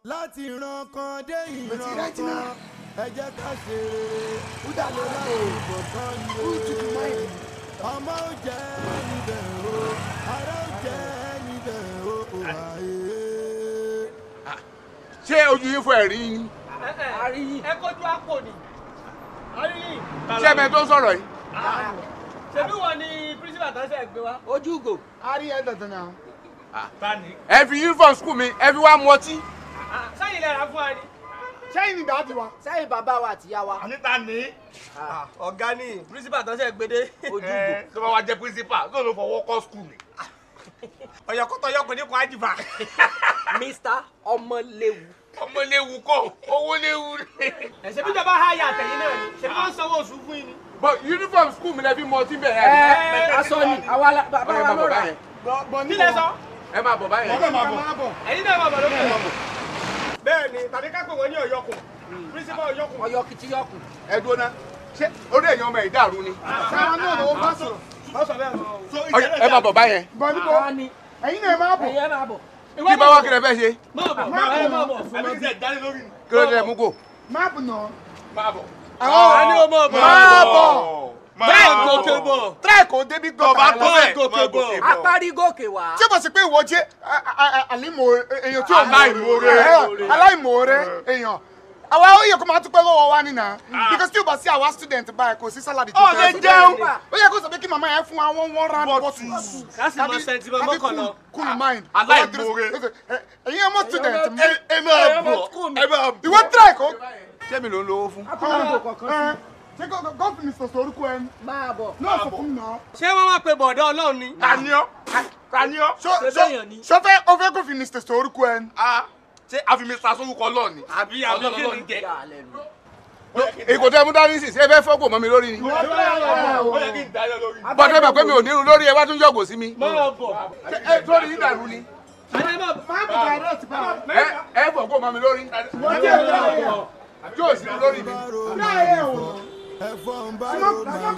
láti ìran kan dé Mo ti ìran rántí kan náà. ẹ jẹ́ ká ṣe rere Uda ló láwọn ìbọ̀kan ni Who took the o mind? ọmọ ò jẹ́ níbẹ̀ o ara ò jẹ́ níbẹ̀ o àyè. ṣé ojú yín fún ẹ̀rí yín àríyìn ẹ kọjú àpò ni àríyìn ṣé ẹ̀mẹ́ tó ń sọ̀rọ̀ yìí ṣebí wọn ni principal tán ṣe gbé wa ojú ugò Ari ẹ dandan náà. tani ẹ fi uniform school mi ẹ fi wá mu ọtí sẹ́yìn lẹ́ra fún wa ni. Sẹ́yìn ni dàdí wa. sẹ́yìn bàbá wa àtìyá wa àníta ni ọ̀gá ni principal tán ṣe gbé dé ojú ugò tó bá wá jẹ́ principal tó ló fọwọ́ kọ́ school mi. ọ̀yọ̀kọ́tọ̀ ọyọkùnrin kan ájìbá. mr ọmọléwu ọmọ léwu kọ́ owó léwu ni. ẹ̀sẹ̀ bí jọba háyà àtẹ̀yìn náà ni ṣe bí wọ́n sanwó oṣù fún yín ni. but uniform school mi lẹ fi mu ọtí bẹ̀ ẹ ẹ́ aṣọ ni àwa la- bàbá ẹ wa máa ló bọ̀ rà báyẹn Bọ̀ kí lẹ sọ ẹ máa bọ̀ báyẹn. Bọ̀ máa bọ̀. ẹ̀yin náà máa bọ̀ lókè. bẹ́ẹ̀ ni tàbí ká pè wọ́n ní ọ̀yọ́kùn principal ọ̀yọ́kùn. ọyọ kìtìyọkùn ẹ dúró ná ṣé orí èèyàn ọmọ ẹ̀ dàrú ni. Sáwọn náà ló bá sọ̀rọ̀. wọ́n sọ bẹ́ẹ̀ mọ́ o. Ọya, ẹ máa bọ̀ báyẹn. Bọ̀ níbo? àwa ni Ẹ̀yin náà máa bọ̀. ẹyẹ máa bọ̀ kí bá wá kí lẹ fẹ́ ṣe máa bọ̀ máa bọ̀ máa bọ̀ fún mi. kí ló dé mú kó. Máa bọ̀ náà. máa bọ̀. a ní o máa bọ̀. Máa bọ̀. bẹ́ẹ̀ gòkè bọ̀. Tíráì kò débi gbọ́ bá tó bẹ́ẹ̀ gòkè bọ̀. apárí gòkè wá Ṣé mo sì pé ìwọ jẹ́ àlímọ̀ èèyàn tí ò mọ̀ Aláìmoore. Ẹ̀, aláìmoore èèyàn. Àwa ó yẹ kó máa dúpẹ́ lọ́wọ́ wa nínà. Because tí o bá sí àwa student báyìí kò sí sálàdì tó Ó lè fẹ́. jẹun. Ó yẹ kó sọ pé kí màmá yẹn fún wa one one round bottle. Kásì mọ sẹ́ńtì mọ́ mọ́kànlá. Cool mind. Aláìmoore. Ẹ̀yin ọmọ student mi. ẹ máa bọ̀ ẹ máa bọ̀. Ìwọ tíráì kò. ṣé mi ló ń lówó fún. apárí gò kọ̀ọ̀kan sí Ṣé gọ́ọ̀fù mi sọ̀tọ̀ orúkọ ẹni? máa bọ̀ Náà sọ fún mi náà. ṣé wọ́n máa pe bọ̀dọ̀ ọlọ́run ni. tani ọ́ tani ọ́. Ṣó- Ṣé ṣó- bẹ́yàn ni? ṣó fẹ́ ó fẹ́ kó fi mi sọ̀tọ̀ orúkọ ẹni? Ah, ṣé àfi mi sa sórúkọ lọ ni. àbí àbí kí ni jẹ. yà á lẹ́nu èkó tẹ mú dání sí ṣé ẹ fẹ́ fọ́gbọ̀n mọ́ mi lórí ni. ó yẹ kí n dalẹ̀ lórí. bọ́dọ̀ ẹ bẹ̀ pé mi ò ní irun lórí ẹ wá tún yọ̀gò sí mi. máa bọ̀. Ṣé ẹ sórí yín dàrú ni. àní máa bọ̀. Máa bọ̀ direct báwo. ẹ ẹ fọ́gbọ̀n mọ́ mi lórí. yóò sí mi lórí mi. bá ro Tíráì ẹ̀ wò. ẹ̀fọ́ ń bá ro màá